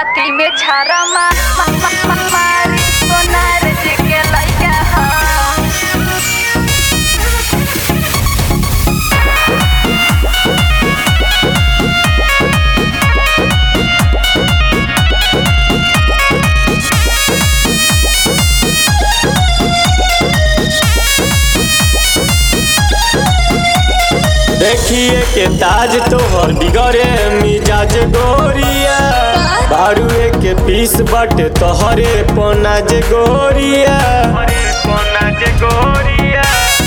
छाती में छारा मा, मा, मा, मा, मारी सोनार जी के लइका ह देखिए के ताज तोहर बिगड़े मिजाज गोरिया बारुए के पीस बटे तोहरे पनाज गोरिया पनाज गोरिया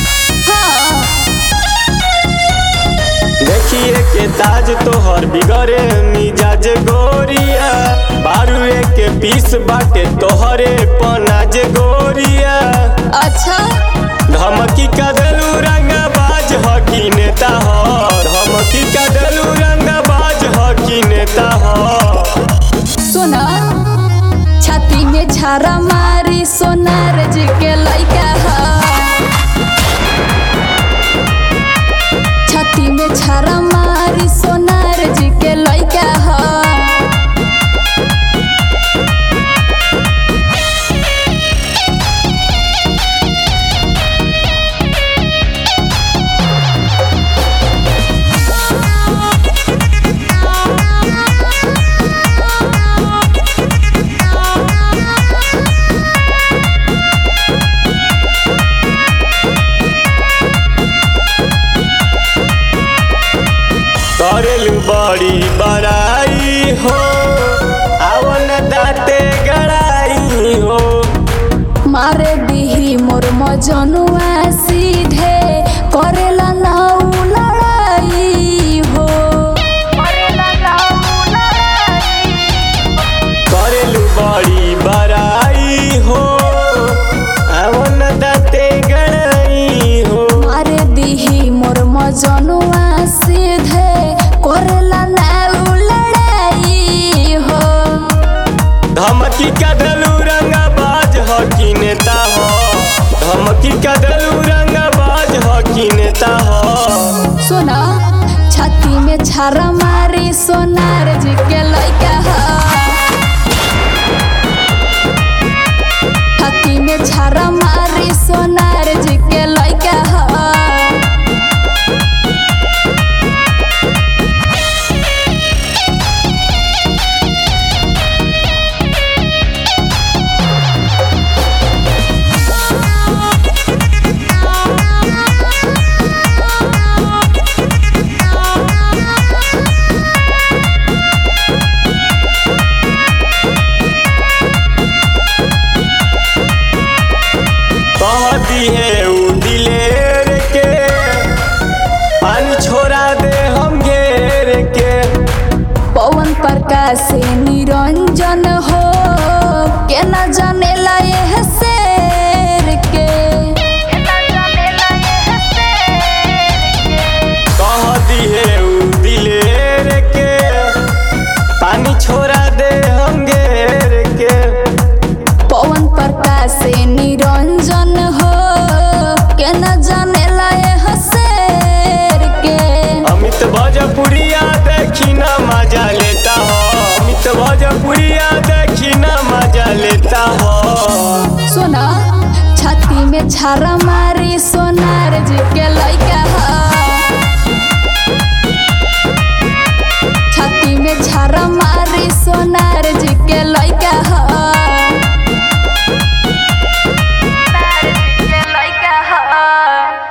देखिए के ताज तोहर बिगड़े मिजाज गोरिया बारुए के पीस बाटे तोहरे पनाज गोरिया अच्छा धमकी का दलू रंगा बाज हकी नेता हो धमकी का दलू रंगा बाज हकी नेता हो सुना छाती में छारा मारी सोनार जी के लइका ह छाती में छारा मारी सोनार जी के लइका ह करेलू बड़ी बड़ाई हो आवन दाते गड़ाई हो मारे दिही मोर मजनुआ सीधे करेला नाउ लड़ाई हो करेलू बड़ी बड़ाई हो आवन दाते गड़ाई हो मारे दिही मोर मजनुआ सीधे करेला नाउ लड़ाई हो धमकी का दलू रंगा बाज हकी नेता हो धमकी का दलू रंगा बाज हकी नेता हो सुना छाती में छारा मारी सोनार जी के लइका ह छाती में छारा मारी सोनार जी के लइका ह कहती है उ दिलेर के पानी छोड़ा दे हम घेर के पवन प्रकाश से निरंजन हो के न जानेला यह शेर के कहती है उ दिलेर के पानी छोड़ा दे हम घेर के पवन प्रकाश से निरंजन हो के न जानेला यह शेर के अमित भोजपुरिया देखी ना मजा लेता हो अमित भोजपुरिया देखी ना मजा लेता हो सुना छाती में छारा मारी सोनार जी के लइका ह छाती में छारा मारी सोनार